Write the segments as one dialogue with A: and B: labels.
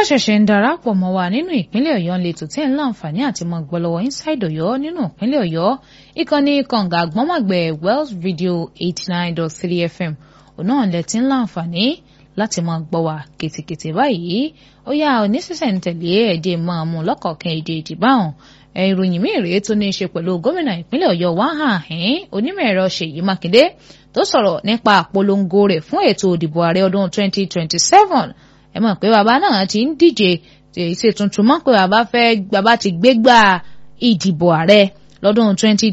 A: ṣẹ̀ṣẹ̀ ń darapọ̀ mọ́ wa nínú ìpínlẹ̀ ọ̀yọ́ ń letò tí ń láǹfààní àti mọ gbọ́lọ́wọ́ inside ọ̀yọ́ nínú ìpínlẹ̀ ọ̀yọ́ ìkànnì kànga àgbọ́nmọ̀gbẹ̀ wells radio eighty nine dot three fm òun náà lẹ ti ń láǹfààní láti mọ gbọ́ wa kètèkètè báyìí ó yá oníṣẹ̀ṣẹ̀ntẹ̀lé ẹ̀jẹ̀ máa mú lọ́kọ̀ọ̀kan èdè ìdìbáhùn ìròyìn míì rèé tó ní í ṣe pẹ̀lú gómìnà ìpínlẹ̀ ọ̀yọ́ wáhàhín onímọ̀ ẹ̀rọ ṣèyí mákindé tó sọ̀rọ̀ nípa àpolongo rẹ̀ fún ètò òdìbò ààrẹ ọdún twenty twenty seven ẹ mọ̀ pé bàbá náà ti ń díje ṣe tuntun mọ́ pé bàbá fẹ́ bàbá ti gbégbá ìdìbò ààrẹ lọ́dún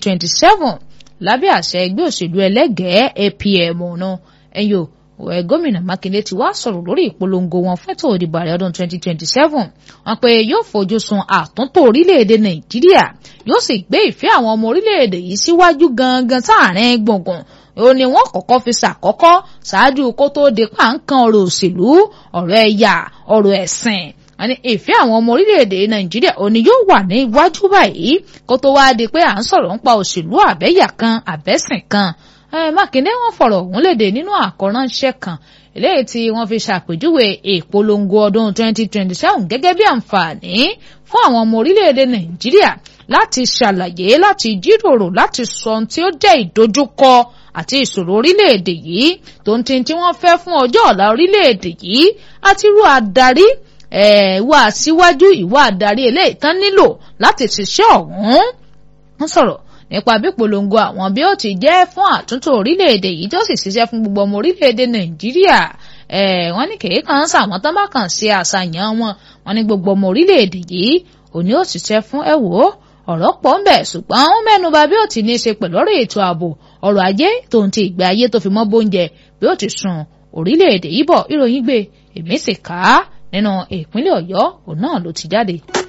A: 2027 lábẹ́ àṣẹ ẹgbẹ́ òṣèlú ẹlẹ́gẹ̀ẹ́ APM ọ̀nà ẹ̀yọ́ ẹ̀ gómìnà Mákindé ti wá sọ̀rọ̀ lórí ìpolongo wọn fẹ́tò òdìbò ààrẹ ọdún 2027 wọn pé yóò fojú sun àtúntò orílẹ̀-èdè Nàìjíríà yóò sì gbé ìfẹ́ àwọn ọmọ orílẹ̀-èdè yìí síwájú gangan sáàrin gbùngbùn ó ní wọ́n kọ́kọ́ fi ṣàkọ́kọ́ ṣáájú kó tó di pàǹkan ọ̀rọ̀ òṣèlú ọ̀rọ̀ ẹ̀yà ọ̀rọ̀ ẹ̀sìn àní ìfẹ́ àwọn ọmọ orílẹ̀-èdè nàìjíríà òní yóò wà ní iwájú báyìí kó tó wáá di pé à ń sọ̀rọ̀ nípa òṣèlú àbẹ́yà kan àbẹ́sìn kan mákindé wọ́n fọ̀rọ̀ ọ̀hún léde nínú àkọ́ránṣẹ́ kan eléyìí tí wọ́n fi ṣàpèjúwe ìpolongo ọdún 2027 gẹ́gẹ́ bí àǹfààní fún àwọn ọmọ orílẹ̀-èdè nàìjíríà láti ṣàlàyé láti jíròrò láti sọ ohun tí ó jẹ́ ìdojúkọ àti ìṣòro orílẹ̀-èdè yìí tó ń tin tí wọ́n fẹ́ fún ọjọ́ ọ̀la orílẹ̀-èdè yìí àti irú adarí ìwà síwájú ìwà adarí eléyìí tán nílò láti ṣiṣẹ́ ọ̀hún. wọ́n sọ̀rọ̀ nípa bí polongo àwọn bí ó ti jẹ́ fún àtúntò orílẹ̀-èdè yìí tó sì ṣiṣẹ́ fún gbogbo ọmọ orílẹ̀-èdè nàìjíríà wọ́n ní kèé kan sàwọn tán bá kàn ṣe àṣàyàn wọn wọ́n ní gbogbo ọmọ orílẹ̀-èdè yìí òní ó ṣiṣẹ́ fún ẹ wò ó ọ̀rọ̀ pọ̀ ń bẹ̀ ṣùgbọ́n ó mẹ́nuba bí ó ti ní í ṣe pẹ̀lú ọ̀rọ̀ ètò ààbò ọrọ̀ ajé tòun ti ìgbé ayé tó fi mọ́ bóúnjẹ bí ó ti sùn orílẹ̀-èdè yìí bọ̀ ìròyìn gbé èmi sì kà á nínú ìpínlẹ̀ ọ̀yọ́ òun náà ló ti jáde.